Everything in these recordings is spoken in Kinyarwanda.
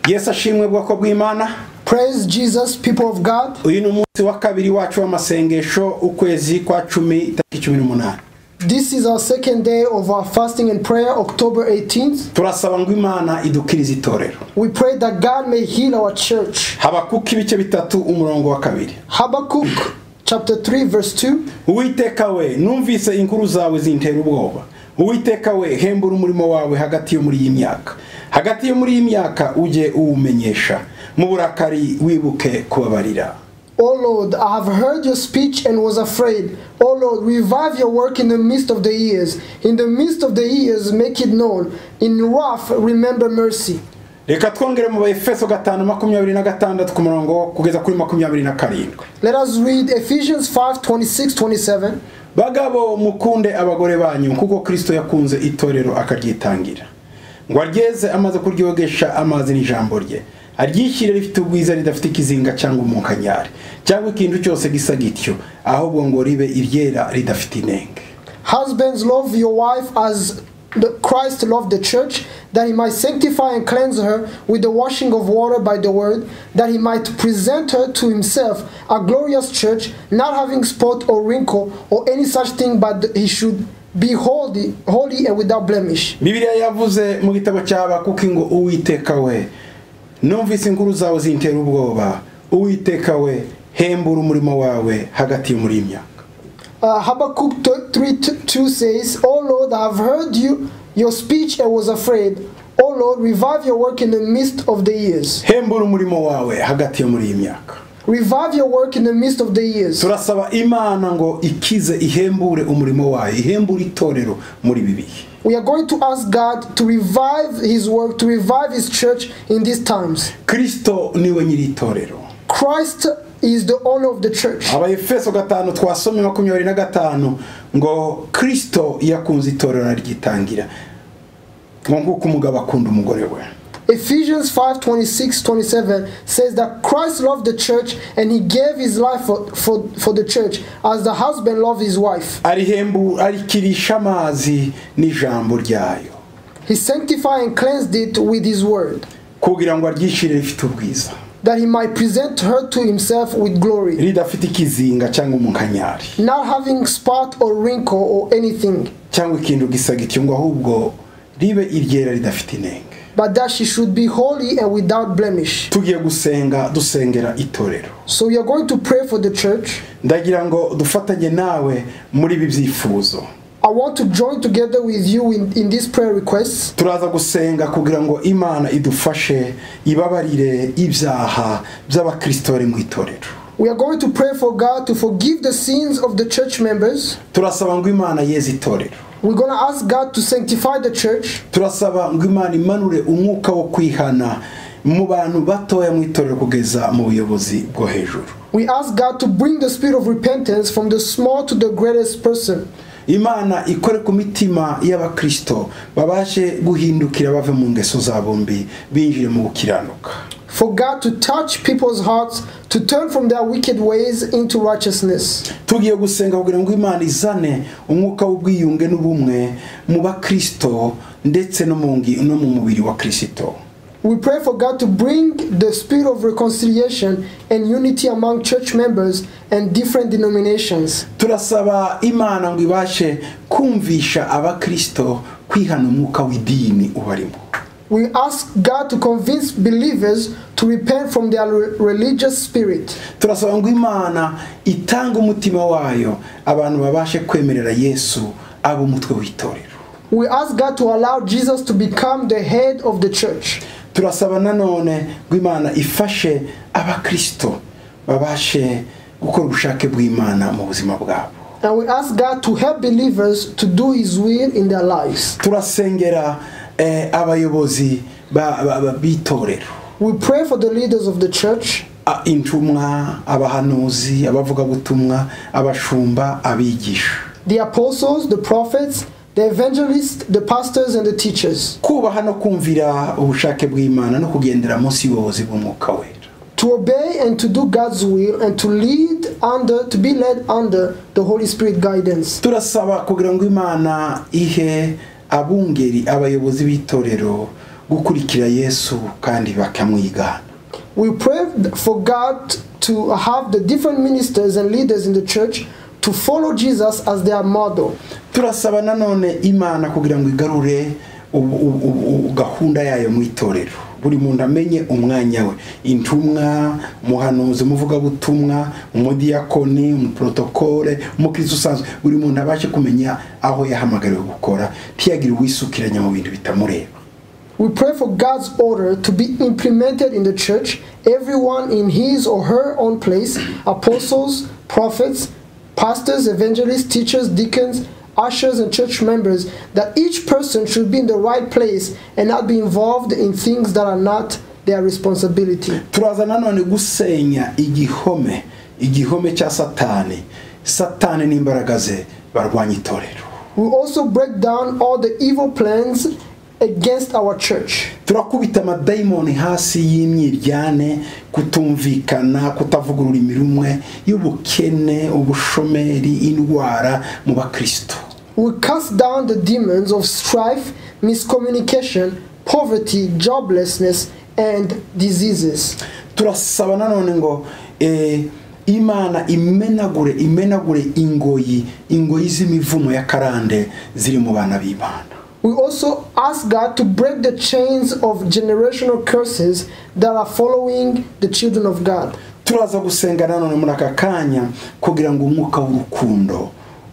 yesu ashimwe bwoko bw'imana Praise Jesus, people of God. uyu ni umunsi wa kabiri wacu w'amasengesho ukwezi kwa cumi itariki cumi n'umunani This is our second day of our fasting and prayer, October 18th. turasaba ngo imana idukirize itorero We pray that God may heal our church. habakuka ibice bitatu umurongo wa kabiri Habakkuk chapter 3, verse 2. uwiteka we numvise inkuru zawe zintera ubwoba uwiteka we hembura umurimo wawe hagati yo muri iyi myaka hagati yo muri iyi myaka ujye uwumenyesha mu burakari wibuke kubabarira O Lord, I have heard your speech and was afraid. O Lord, revive your work in the midst of the years. In the midst of the years, make it known. In wrath, remember mercy. reka twongere mu baefeso gatanu makumyabiri na gatandatu ku murongo kugeza kuri makumyabiri na karindwi Let us read Ephesians 5 26 27. bagabo mukunde abagore banyu kuko kristo yakunze itorero akaryitangira ngo aryeze amaze kuryogesha amazi n'ijambo rye aryishyire rifite ubwiza ridafite ikizinga cyangwa umunkanyari cyangwa ikintu cyose gisa gityo ahubwo ngo ribe iryera ridafite inenge Husbands, love your wife as the Christ loved the church, that he might sanctify and cleanse her with the washing of water by the word, that he might present her to himself a glorious church, not having spot or wrinkle or any such thing, but he should be holy, holy and without blemish. bibiliya yavuze mu gitabo cy'abakuki ngo uwiteka we numvise inkuru zawe zintera ubwoba uwiteka we hembura umurimo wawe hagati yo muri iyi myaka Uh, Habakkuk t- 3 t- 2 says, O Lord, I have heard you, your speech and was afraid. O Lord, revive your work in the midst of the years. hembura umurimo wawe hagati yo muri iyi myaka Revive your work in the midst of the years. turasaba imana ngo ikize ihembure umurimo wayo ihembure itorero muri ibi bihe We are going to ask God to revive His work, to revive His church in these times. kristo niwe nyiri itorero Christ is the owner of the church. abayefeso gatanu twasomye makumyabiri na gatanu ngo kristo yakunze itorero aryitangira ngo nk'uko umugabo akunda umugore we Ephesians 5 26 27 says that Christ loved the church and He gave His life for, for, for the church as the husband loved his wife. arihembu arikirisha amazi n'ijambo ryayo He sanctified and cleansed it with His word, kugira ngo aryishyire rifite ubwiza that He might present her to Himself with glory, ridafite ikizinga cyangwa umunkanyari not having spot or wrinkle or anything, cyangwa ikintu gisa gityo ngo ahubwo ribe iryera ridafite inenge but that she should be holy and without blemish. tugiye gusenga dusengera itorero So we are going to pray for the church. ndagira ngo dufatanye nawe muri ibi byifuzo I want to join together with you in, in these prayer requests. turaza gusenga kugira ngo imana idufashe ibabarire ibyaha by'abakristo mu itorero We are going to pray for God to forgive the sins of the church members. turasaba ngo imana yeze itorero We're going to ask God to sanctify the church. turasaba ngo imana imanure umwuka wo kwihana mu bantu batoya mu itorero kugeza mu buyobozi bwo hejuru We ask God to bring the spirit of repentance from the small to the greatest person. imana ikore ku mitima y'abakristo babashe guhindukira bave mu ngeso zabo mbi binjire mu gukiranuka For God to touch people's hearts to turn from their wicked ways into righteousness. tugiye gusenga kugira ngo imana izane umwuka w'ubwiyunge n'ubumwe mu bakristo ndetse no mu ngi- no mu mubiri wa kirisito We pray for God to bring the spirit of reconciliation and unity among church members and different denominations. turasaba imana ngo ibashe kumvisha abakristo kwihana umwuka w'idini ubarimo We ask God to convince believers to repent from their re- religious spirit. turasaba ngo imana itange umutima wayo abantu babashe kwemerera yesu aba umutwe w'itorero We ask God to allow Jesus to become the head of the church. turasaba nanone ngo imana ifashe abakristo babashe gukora ubushake bw'imana mu buzima bwabo And we ask God to help believers to do His will in their lives. turasengera eh, abayobozi ba- ba- ba- b'itorero We pray for the leaders of the church, A- intumwa abahanuzi abavugabutumwa abashumba abigisha the apostles, the prophets, the evangelists, the pastors, and the teachers, kubaha no kumvira ubushake bw'imana no kugendera munsi y'ubuyobozi bw'umwuka wera to obey and to do God's will and to lead under, to be led under the Holy Spirit guidance. turasaba kugira ngo imana ihe abungeri abayobozi b'itorero gukurikira yesu kandi bakamwigana We pray for God to have the different ministers and leaders in the church to follow Jesus as their model. turasaba nanone imana kugira ngo igarure ubu- ubu- ubu- gahunda yayo mu itorero buri muntu amenye umwanya we intumwa umuhanuzi umuvugabutumwa umudiyakoni umuporotokole umukirisitu usanzwe buri muntu abashe kumenya aho yahamagariwe gukora ntiyagire uwisukiranya mu bintu bitamureba We pray for God's order to be implemented in the church, everyone in his or her own place apostles, prophets, pastors, evangelists, teachers, deacons, ushers, and church members that each person should be in the right place and not be involved in things that are not their responsibility. turaza nanone gusenya igihome igihome cya satani satani n'imbaraga ze barwanya itorero We also break down all the evil plans against our church. turakubita amadayimoni hasi y'imyiryane kutumvikana kutavuga ururimi rumwe y'ubukene ubushomeri indwara mu bakristo We cast down the demons of strife, miscommunication, poverty, joblessness, and diseases. turasaba nanone ngo eh, imana imenagure imenagure ingoyi ingoyi z'imivumo ya karande ziri mu bana b'imana We also ask God to break the chains of generational curses that are following the children of God. turaza gusenga nanone muri aka kanya kugira ngo umwuka w'urukundo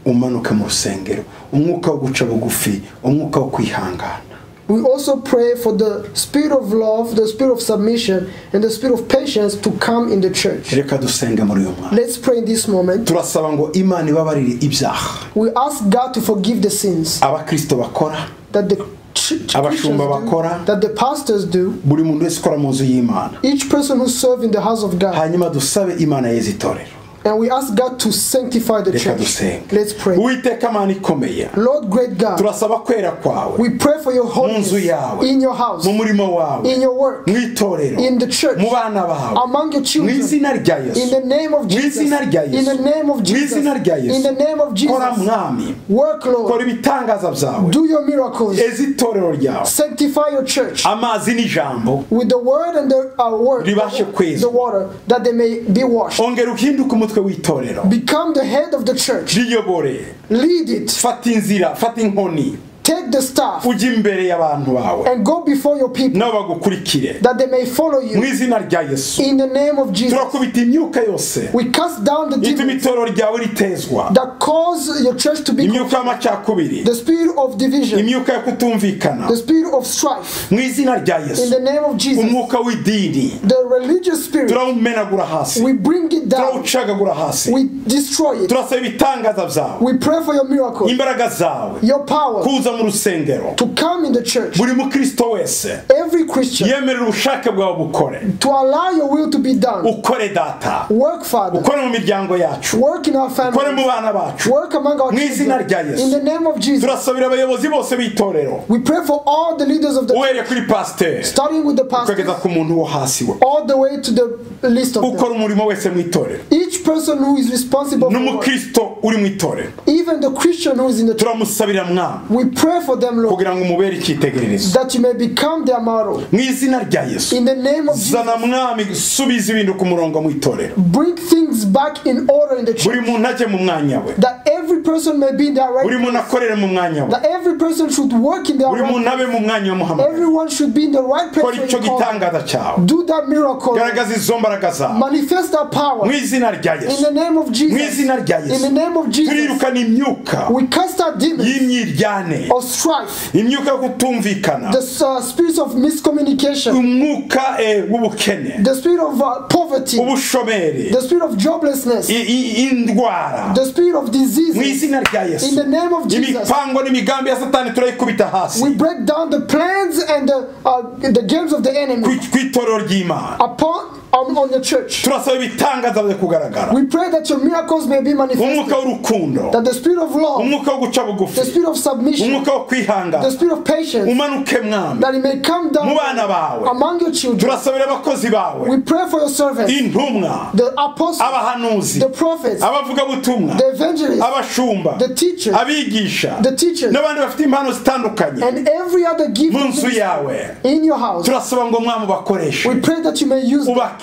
umanuke mu rusengero umwuka wo guca bugufi umwuka wo kwihangana We also pray for the spirit of love, the spirit of submission, and the spirit of patience to come in the church. reka dusenge muri uyu mwanya Let's pray in this moment. turasaba ngo imana ibabarire ibyaha We ask God to forgive the sins abakristo bakora that the ch- Christians do, bakora. that the pastors do, buri muntu wese ukora mu nzu y'imana each person who serves in the house of God. hanyuma dusabe imana yeze itorero And we ask God to sanctify the reka church. dusenge Let's pray. uwiteka mana ikomeye Lord, great God, turasaba kwera kwawe we pray for your holiness Munzu yawe. in your house, mu murimo wawe in your work, mu itorero in the church, mu bana bawe among your mu children. izina rya In yesu the name of mu Jesus. In izina rya yesu the name of mu Jesus. izina rya In the name of yesu kora Jesus. mwami Work, kora Lord. ibitangaza byawe Do your miracles. eze itorero ryawe Sanctify your church amazi n'ijambo with the word and the uh, word, Ribashe kwezwa. the water, that they may be washed. ongera uhinduke umutwe w'itorero Become the head of the church. riyobore Lead it. fata inzira fata inkoni Take the staff ujye imbere y'abantu bawe and go before your people nabo bagukurikire that they may follow mu you. izina rya yesu In the name of Jesus. turakubita imyuka yose We cast down the ituma demons itorero ryawe ritezwa that cause your church to be imyuka y'amacakubiri the spirit of division, imyuka yo kutumvikana the spirit of strife. mu izina rya In yesu the name of Jesus, umwuka w'idini the religious spirit, turawumenagura hasi we bring it down, turawucagagura hasi we destroy it. turasaba ibitangaza byawe We pray for your miracle, imbaraga zawe your power kuza mu rusengero to come in the church. buri mukristo wese Every Christian yemerera ubushake bwawe bukore to allow your will to be done. ukore data Work, Father. ukore mu miryango yacu Work in our ukore mu family. bana bacu Work among our Mu izina rya children. Yesu. In the name of Jesus, turasabira abayobozi bose b'itorero we pray for all the leaders of the church, uhereye kuri pasiteri starting with the ukageza pastor, ku muntu wo hasi we all the way to the list of them. ukora umurimo wese mu itorero Each person who is responsible for work, n'umukristo uri mu itorero even the Christian who is in the church, turamusabira mwami we pray for them, Lord, kugira ngo umubere icyitegererezo that you may become their model. mu izina rya yesu In the name of Jesus, zana mwami gusubiza ibintu ku murongo mu itorero bring things back in order in the church, buri muntu ajye mu mwanya we that every person may be in their buri right, muntu akorere mu mwanya we that every person should work in their buri muntu right, abe mu mwanya wamuhamagaye everyone should be in the right place. kora where icyo you call them. gitangaza cyawe Do that miracle. garagaza izo mbaraga zawe Manifest that power. mu izina rya In yesu the name of mu Jesus. izina rya In yesu the name of Jesus, turirukana imyuka we cast out demons y'imyiryane of strife, imyuka yo kutumvikana the uh, spirits of miscommunication, umwuka eh, w'ubukene the spirit of uh, poverty, ubushomeri the spirit of joblessness, i- i- indwara the spirit of mu disease. izina rya In yesu the name of Jesus, imipango n'imigambi ya satani turayikubita we hasi break down the plans and the, uh, the games of the enemy ku ku itorero ry'imana upon among on, on the church. turasaba ibitangaza bize kugaragara We pray that your miracles may be umwuka manifested. w'urukundo That the spirit of love, umwuka wo guca bugufi the spirit of submission, umwuka wo kwihangana the spirit of patience, umanuke mwami that it may come down mu bana bawe among your children. turasabira abakozi bawe We pray for your servants, intumwa the apostles, abahanuzi the prophets, abavugabutumwa the evangelists, abashumba the teachers, abigisha the teachers, n'abandi bafite impano zitandukanye and every other gift mu of nzu ministry yawe in your house. turasaba ngo mwami ubakoreshe We pray that you may use them, ubakize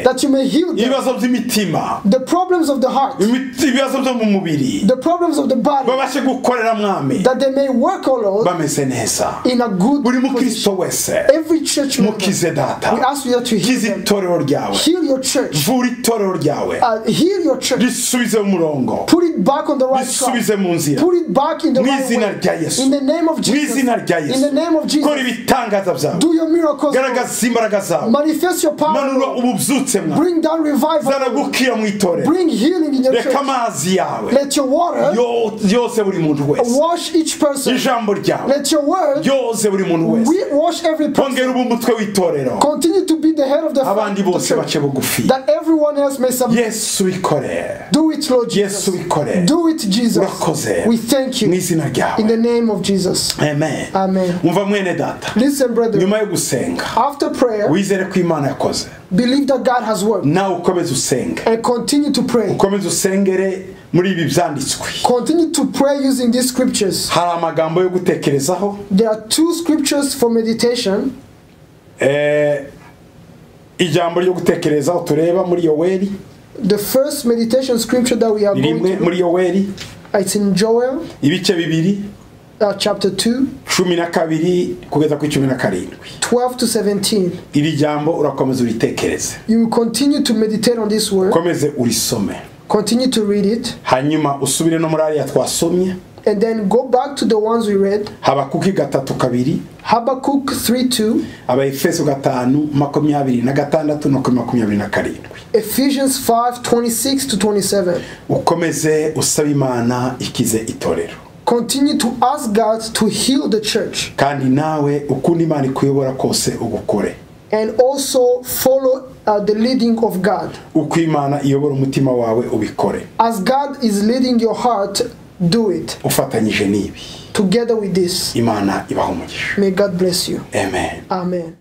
that you may heal them. ibibazo by'imitima The problems of the heart, imiti- ibibazo byo mu mubiri the problems of the body, babashe gukorera mwami that they may work, O Lord, bameze neza in a good buri position. mukristo wese Every church member, mukize we data ask you that you heal kize them. itorero ryawe Heal your church. vura itorero ryawe Uh, heal your church. risubize mu murongo Put it back on the right track. risubize mu nzira Put it back in the Mu right way. izina rya Yesu. In the name of mu Jesus. izina rya In the yesu name of kora Jesus. ibitangaza byawe Do your miracles. Lord. garagaza imbaraga zawe Manifest your power. manura Lord. ububyutse mwawe Bring down zana revival. gukira mu itorero Bring healing in your reka church. amazi yawe Let your water yo- yose buri muntu wese wash each person. ijambo ryawe Let your word yose buri muntu wese we wash every person. bongera ubu mutwe w'itorero Continue to be the head of the abandi of the bose bace bugufi that everyone else may submit. yesu bikore Do it, Lord Jesus. yesu bikore Do it, Jesus. urakoze We thank mu you izina in the ryawe name of Jesus. amen Amen. umva mwene data Listen, brethren. nyuma yo gusenga After prayer, wizere ko imana yakoze believe that God has worked nawe ukomeze usenge and continue to pray. ukomeze usengere muri ibi byanditswe Continue to pray using these scriptures. hari amagambo yo gutekerezaho There are two scriptures for meditation. Eh, ijambo ryo gutekerezaho tureba muri yoweri The first meditation scripture that we are going rimwe to muri yoweri it's in Joel ibice bibiri uh, chapter 2, cumi na kabiri kugeza kuri cumi na karindwi 12 to 17. iri jambo urakomeza uritekereze You will continue to meditate on this word, ukomeze urisome continue to read it, hanyuma usubire no muri ariya twasomye and then go back to the ones we read habakuki gatatu kabiri Habakkuk 3 2, abaefeso gatanu makumyabiri na gatandatu no kuri makumyabiri na karindwi Ephesians 5 26 to 27. ukomeze usaba imana ikize itorero Continue to ask God to heal the church kandi nawe ukunda imana ikuyobora kose ugukore and also follow uh, the leading of God. uko imana iyobora umutima wawe ubikore As God is leading your heart, do it ufatanyije n'ibi together with this. imana ibaha umugisha May God bless you. amen Amen.